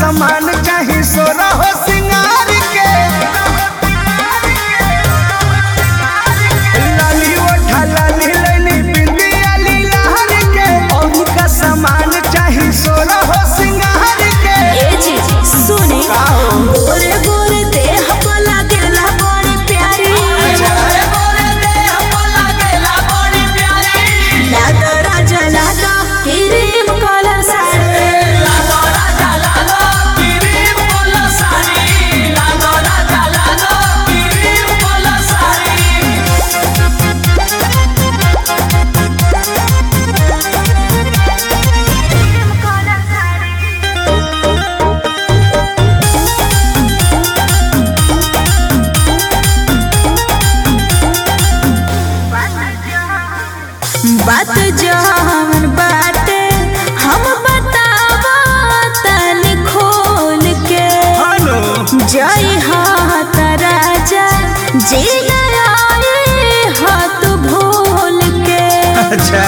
सामान चाही सोना हो सिंगार के लाली ओठा लाली लैली बिंदिया लीलार के और का सामान चाही सोना हो सिंगार के ए जी सुने का हो? गोरे गोरे देह पर लागेला बड़ी प्यारी लागा राजा लागा क्रीम कलर साड़ी बात जवन बाटे हम बतावा तनी खोल के हेलो जय हाथ राजा जी आए हाथ भूल के अच्छा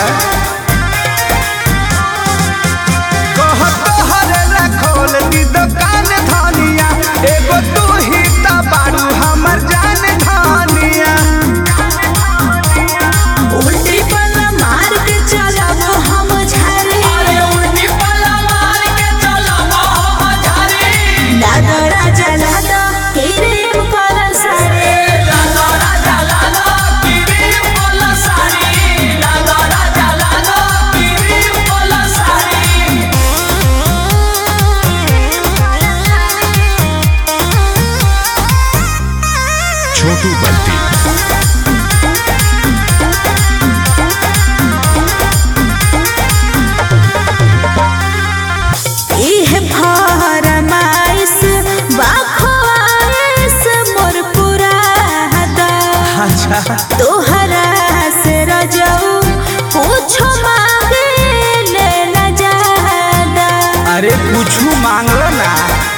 कहत हरे खोल दी दुकान धनिया एगो तू ही त बारू हमर जान धनिया उल्टी पल्ला मार के चलब हम झारे लागा राजा लागा क्रीम कलर साड़ी छोटू बल्टी इह फरमाइश बाखवाइश मोर पुरादा अच्छा तोहरा से रजऊ पूछो मांगे ले न जादा अरे कुछू मांगलो ना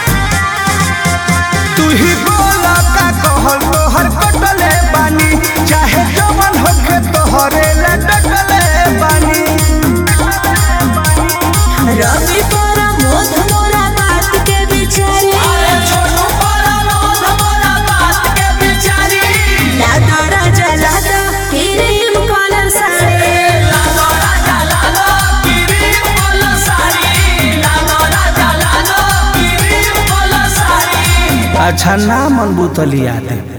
तू ही बोला का कहल तोहर कटले बानी चाहे जवन होके तोहरे ले डटले बानी रवि पर मोध मोरा बात के बिचारी लादा राजा लादा क्रीम कलर साड़ी अच्छा ना मन बुतलिया दे